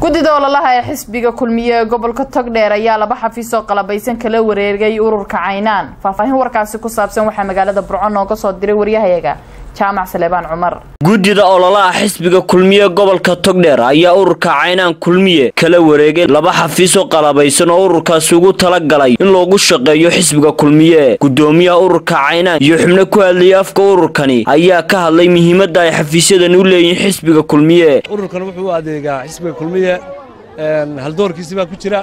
guddida ololaha ee xisbiga kulmiye ee gobolka togdheer ayaa laba xafiis oo qalabaysan kala wareegay ururka caynaan faahfaahin warkaasi ku saabsan waxaa magaalada burco nooga soo diray waryahayaga jaamac saleebaan cumar guddida ololaha xisbiga kulmiye gobolka togdheer ayaa ururka caynaan kulmiye kala wareegay laba xafiis oo qalabaysan oo ururkaasi ugu talagalay in loogu shaqeeyo xisbiga kulmiye guddoomiyaha ururka caynaan iyo xubno ku hadlayay afka ururkani ayaa ka hadlay muhiimadda ay xafiisyadan u leeyihiin xisbiga kulmiye ururkan wuxuu u adeegaa xisbiga kulmiye haldoorkiisi baa ku jira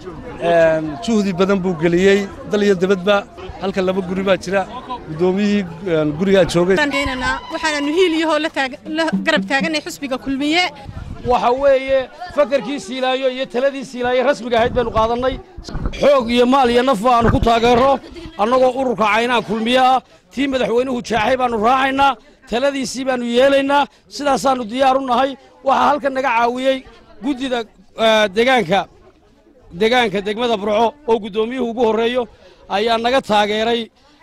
juhdi badan buu geliyey dal iyo dibadba halka laba guri baa jira guddoomiyihii gurigaa joogay waxaananu hiiliyahoo la garab taaganay xusbiga kulmiye waxa weeye fakarkii siilaayo iyo taladii siilaayo rasmiga ahayd baynu qaadannay xoog iyo maal iyo naf aanu ku taageero annagoo ururka caynaan kulmiye ah tii madaxweynuhu jaaxay baannu raacaynaa taladiisii baannu yeelaynaa sidaasaannu diyaar u nahay waxaa halkan naga caawiyey guddida degaanka degaanka degmada burco oo guddoomiyuhu ugu horreeyo ayaa naga taageeray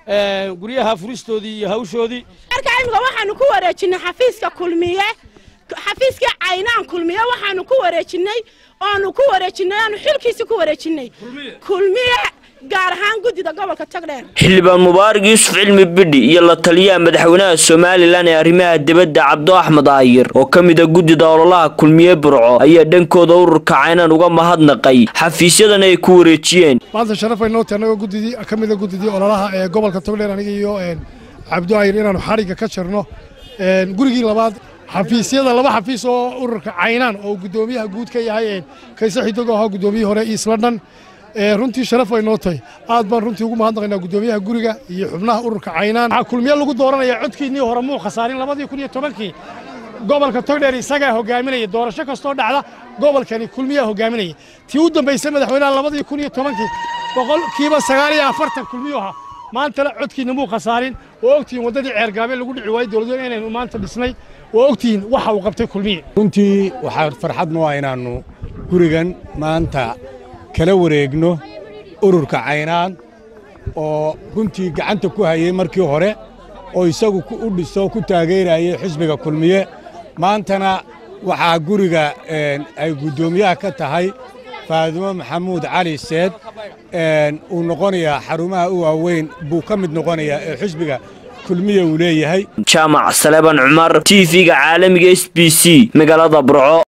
guryaha furistoodii iyo hawshoodii marka imika waxaanu ku wareejinnay xafiiska kulmiye xafiiska caynaan kulmiye waxaanu ku wareejinnay oanu ku wareejinnay aanu xilkiisi ku wareejinnay kulmiye gaar ahaan guddida gobolka togdheer xildhibaan mubaarak yuusuf cilmi bidhi iyo la taliyaha madaxweynaha somalilan ee arrimaha dibadda cabdo axmed aayir oo ka mid a guddida ololaha kulmiye burco ayaa dhankooda ururka caynaan uga mahadnaqay xafiisyadan ay ku wareejiyeen maanta sharaf ay noo tahay annagoo guddidii ka mid a guddidii ololaha ee gobolka togdheer aniga iyo cabdo aayir inaannu xarigga ka jirno gurigii labaad xafiisyada laba xafiis oo ururka caynaan oo guddoomiyaha guud ka yahay kayse xidogo ahaa guddoomiyihii hore east london runtii sharaf ay noo tahay aad baan runtii ugu mahadnaqaynaa guddoomiyaha guriga iyo xubnaha ururka caynaan waxaa kulmiye lagu dooranaya codkiinnii hore muu khasaarin labadii kun iyo tobankii gobolka togdheer isagaa hogaaminaya doorasho kastoo dhacda gobolkani kulmiyaa hogaaminaya tii u dambaysay madaxweynaha labadii kun iyo tobankii boqolkiiba sagaal iyo afartan kulmiyu ahaa maantana codkiinna muu khasaarin oo ogtihiin waddadii ceergaabee lagu dhici waayey dowladweyne inaynu maanta dhisnay oo ogtihiin waxa uu qabtay kulmiye runtii waxaa farxad noo ah inaannu gurigan maanta kala wareegno ururka caynaan oo runtii gacanta ku hayey markii hore oo isagu u dhiso ku taageerayay xisbiga kulmiye maantana waxaa guriga ay guddoomiyaha ka tahay faadimo maxamuud cali seed uu noqonayaa xarumaha u waaweyn buu ka mid noqonayaa ee xisbiga kulmiye uu leeyahay jaamac saleeban cumar t v-ga caalamiga s b c magaalada burco